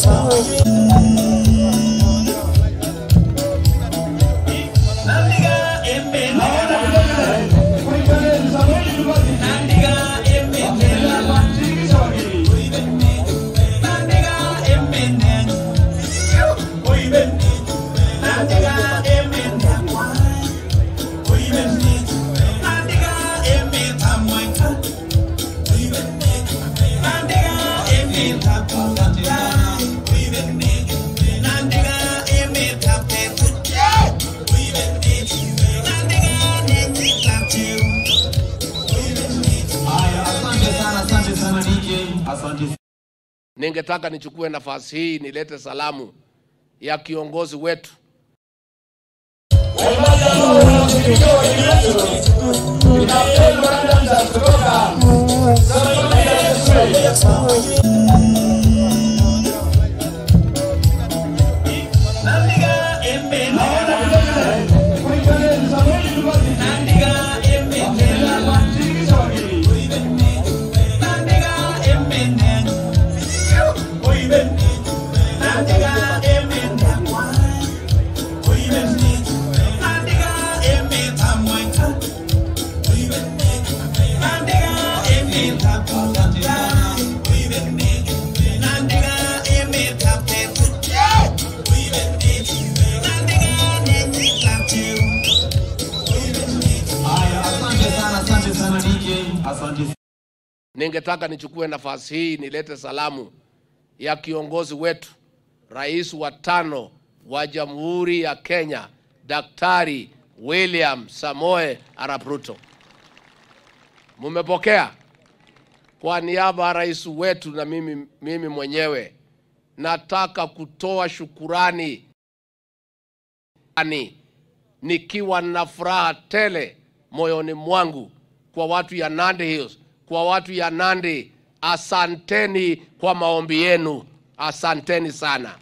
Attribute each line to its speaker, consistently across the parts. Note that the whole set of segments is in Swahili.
Speaker 1: Asante sana, asante sana DJ. Asante
Speaker 2: Ningetaka nichukue nafasi hii nilete salamu ya kiongozi wetu
Speaker 1: Haya, asante sana, asante sana DJ. Asante
Speaker 2: ningetaka nichukue nafasi hii nilete salamu ya kiongozi wetu, rais wa tano wa Jamhuri ya Kenya, Daktari William Samoe Arap Ruto. Mumepokea? Kwa niaba ya rais wetu na mimi, mimi mwenyewe nataka kutoa shukurani ani nikiwa na furaha tele moyoni mwangu kwa watu ya Nandi Hills, kwa watu ya Nandi. Asanteni kwa maombi yenu, asanteni sana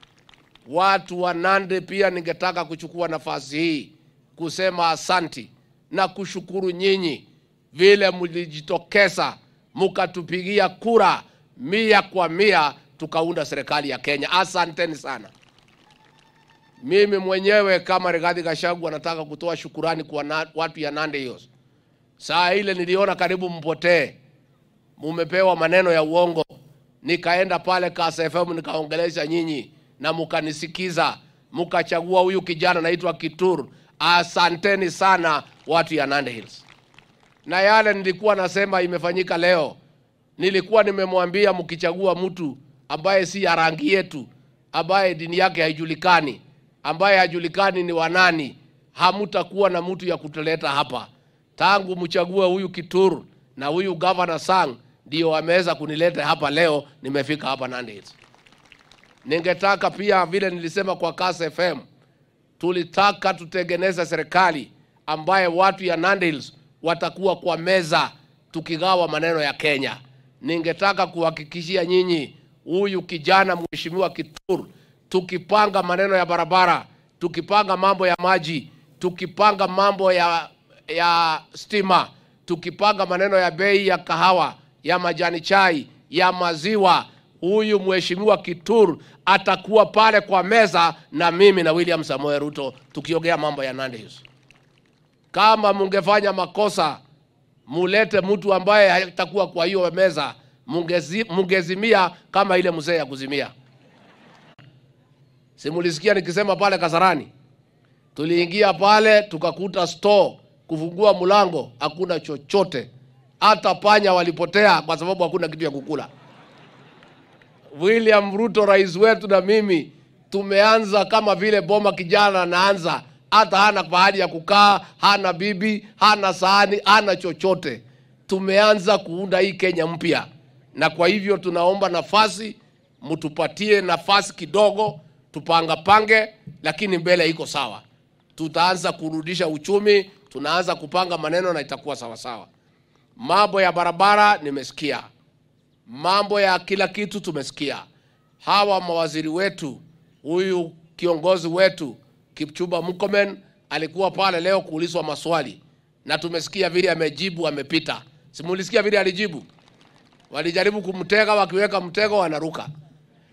Speaker 2: watu wa Nandi. Pia ningetaka kuchukua nafasi hii kusema asanti na kushukuru nyinyi vile mlijitokeza mkatupigia kura mia kwa mia tukaunda serikali ya Kenya. Asanteni sana. Mimi mwenyewe kama Rigathi Gachagua nataka kutoa shukurani kwa na, watu ya Nandi Hills. Saa ile niliona karibu mpotee, mumepewa maneno ya uongo, nikaenda pale Kasa FM nikaongelesha nyinyi na mukanisikiza, mukachagua huyu kijana naitwa Kitur. Asanteni sana watu ya Nandi Hills. Na yale nilikuwa nasema imefanyika leo, nilikuwa nimemwambia mkichagua mtu ambaye si ya rangi yetu, ambaye dini yake haijulikani, ambaye hajulikani ni wanani, hamutakuwa na mtu ya kutuleta hapa. Tangu mchague huyu Kitur na huyu Governor Sang ndio wameweza kunileta hapa leo, nimefika hapa Nandi Hills. Ningetaka pia vile nilisema kwa Kasa FM, tulitaka tutengeneze serikali ambaye watu ya Nandi Hills watakuwa kwa meza tukigawa maneno ya Kenya. Ningetaka kuhakikishia nyinyi, huyu kijana mheshimiwa Kitur, tukipanga maneno ya barabara, tukipanga mambo ya maji, tukipanga mambo ya, ya stima, tukipanga maneno ya bei ya kahawa, ya majani chai, ya maziwa, huyu mheshimiwa Kitur atakuwa pale kwa meza na mimi na William Samoei Ruto tukiongea mambo ya Nandi Hills. Kama mungefanya makosa, mulete mtu ambaye hatakuwa kwa hiyo meza, mungezi, mungezimia kama ile mzee ya kuzimia. Simulisikia nikisema pale Kasarani, tuliingia pale tukakuta store, kufungua mlango hakuna chochote, hata panya walipotea kwa sababu hakuna kitu ya kukula. William Ruto rais wetu na mimi tumeanza kama vile boma kijana anaanza, hata hana pahali ya kukaa, hana bibi, hana sahani, hana chochote. Tumeanza kuunda hii Kenya mpya, na kwa hivyo tunaomba nafasi, mtupatie nafasi kidogo, tupangapange, lakini mbele iko sawa. Tutaanza kurudisha uchumi, tunaanza kupanga maneno na itakuwa sawa sawa. Mambo ya barabara nimesikia mambo ya kila kitu tumesikia. Hawa mawaziri wetu, huyu kiongozi wetu Kipchumba Murkomen alikuwa pale leo kuulizwa maswali na tumesikia vile amejibu, amepita. Simulisikia vile alijibu? Walijaribu kumtega, wakiweka mtego wanaruka.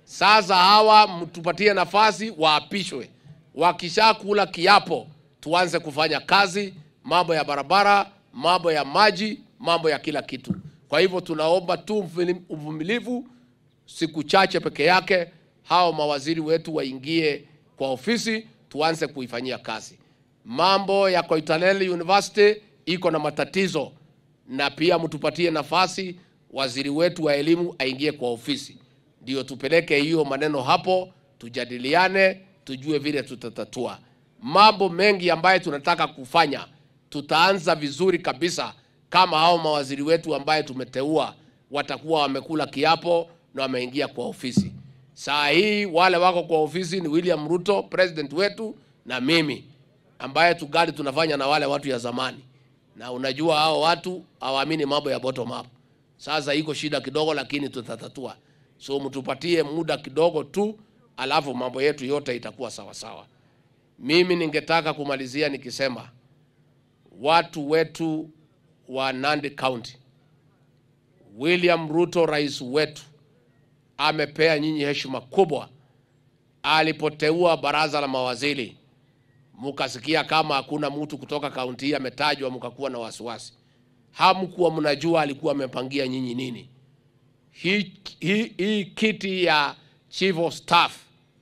Speaker 2: Sasa hawa mtupatie nafasi waapishwe, wakishakula kiapo tuanze kufanya kazi, mambo ya barabara, mambo ya maji, mambo ya kila kitu. Kwa hivyo tunaomba tu uvumili- uvumilivu, siku chache peke yake, hao mawaziri wetu waingie kwa ofisi, tuanze kuifanyia kazi. Mambo ya Koitalel University iko na matatizo, na pia mtupatie nafasi waziri wetu wa elimu aingie kwa ofisi, ndio tupeleke hiyo maneno hapo, tujadiliane, tujue vile tutatatua mambo mengi ambayo tunataka kufanya. Tutaanza vizuri kabisa kama hao mawaziri wetu ambaye tumeteua watakuwa wamekula kiapo na wameingia kwa ofisi. Saa hii wale wako kwa ofisi ni William Ruto president wetu na mimi ambaye tugali tunafanya na wale watu ya zamani, na unajua hao watu hawaamini mambo ya bottom up. Sasa iko shida kidogo, lakini tutatatua. So mtupatie muda kidogo tu, alafu mambo yetu yote itakuwa sawa sawa. Mimi ningetaka kumalizia nikisema watu wetu wa Nandi County, William Ruto rais wetu amepea nyinyi heshima kubwa. Alipoteua baraza la mawaziri, mkasikia kama hakuna mtu kutoka kaunti hii ametajwa, mkakuwa na wasiwasi. Hamkuwa mnajua alikuwa amepangia nyinyi nini. Hii hii hii kiti ya chief of staff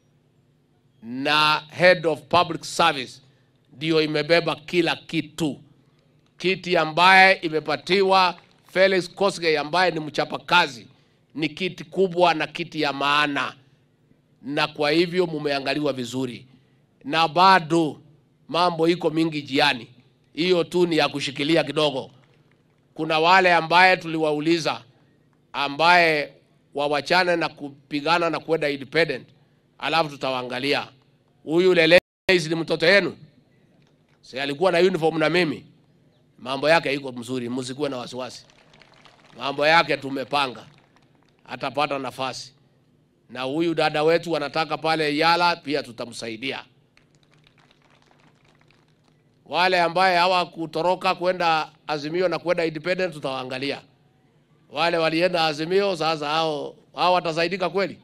Speaker 2: na head of public service ndio imebeba kila kitu. Kiti ambaye imepatiwa Felix Kosgei ambaye ni mchapakazi, ni kiti kubwa na kiti ya maana, na kwa hivyo mumeangaliwa vizuri, na bado mambo iko mingi jiani. Hiyo tu ni ya kushikilia kidogo. Kuna wale ambaye tuliwauliza ambaye wawachane na kupigana na kwenda independent, alafu tutawaangalia. Huyu Leleisi ni mtoto yenu, si alikuwa na uniform na mimi? Mambo yake iko mzuri, msikuwe na wasiwasi. Mambo yake tumepanga, atapata nafasi. Na huyu dada wetu anataka pale Yala, pia tutamsaidia. Wale ambaye hawakutoroka kwenda Azimio na kwenda independent, tutawaangalia. Wale walienda Azimio, sasa hao hao watasaidika kweli?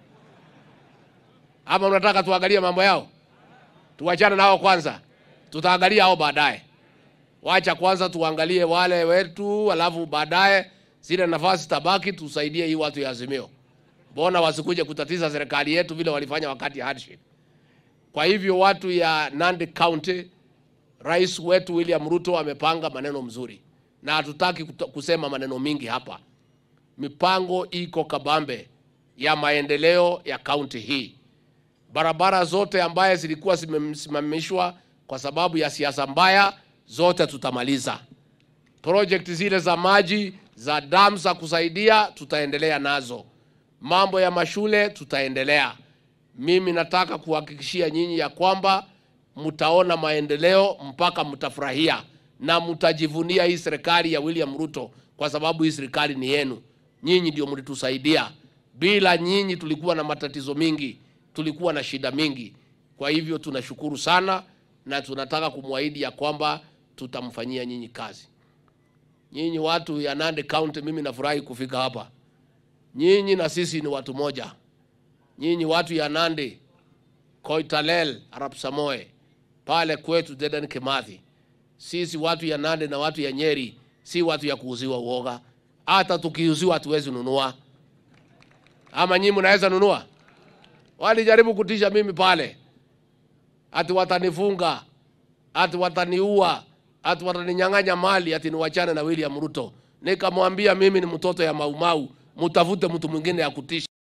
Speaker 2: Ama mnataka tuangalie mambo yao? Tuwachane nao kwanza, tutaangalia hao baadaye. Wacha kwanza tuangalie wale wetu, alafu baadaye zile nafasi tabaki, tusaidie hii watu ya Azimio. Mbona wasikuje kutatiza serikali yetu vile walifanya wakati ya hardship? Kwa hivyo watu ya Nandi County, rais wetu William Ruto amepanga maneno mzuri, na hatutaki kuto- kusema maneno mingi hapa. Mipango iko kabambe ya maendeleo ya kaunti hii. Barabara zote ambaye zilikuwa zimesimamishwa kwa sababu ya siasa mbaya, zote tutamaliza. Project zile za maji za dam za kusaidia tutaendelea nazo. Mambo ya mashule tutaendelea. Mimi nataka kuhakikishia nyinyi ya kwamba mtaona maendeleo mpaka mtafurahia na mtajivunia hii serikali ya William Ruto, kwa sababu hii serikali ni yenu. Nyinyi ndio mlitusaidia. Bila nyinyi tulikuwa na matatizo mingi, tulikuwa na shida mingi. Kwa hivyo tunashukuru sana na tunataka kumwahidi ya kwamba tutamfanyia nyinyi kazi. Nyinyi watu ya Nandi County, mimi nafurahi kufika hapa. Nyinyi na sisi ni watu moja. Nyinyi watu ya Nandi, Koitalel, Arap Samoe, pale kwetu Dedan Kimathi. Sisi watu ya Nandi na watu ya Nyeri si watu ya kuuziwa uoga. Hata tukiuziwa hatuwezi nunua. Ama nyinyi mnaweza nunua? Walijaribu kutisha mimi pale, ati watanifunga, ati wataniua, ati wataninyang'anya mali, ati niwachane na William Ruto. Nikamwambia mimi ni mtoto ya Maumau, mtafute mtu mwingine ya kutisha.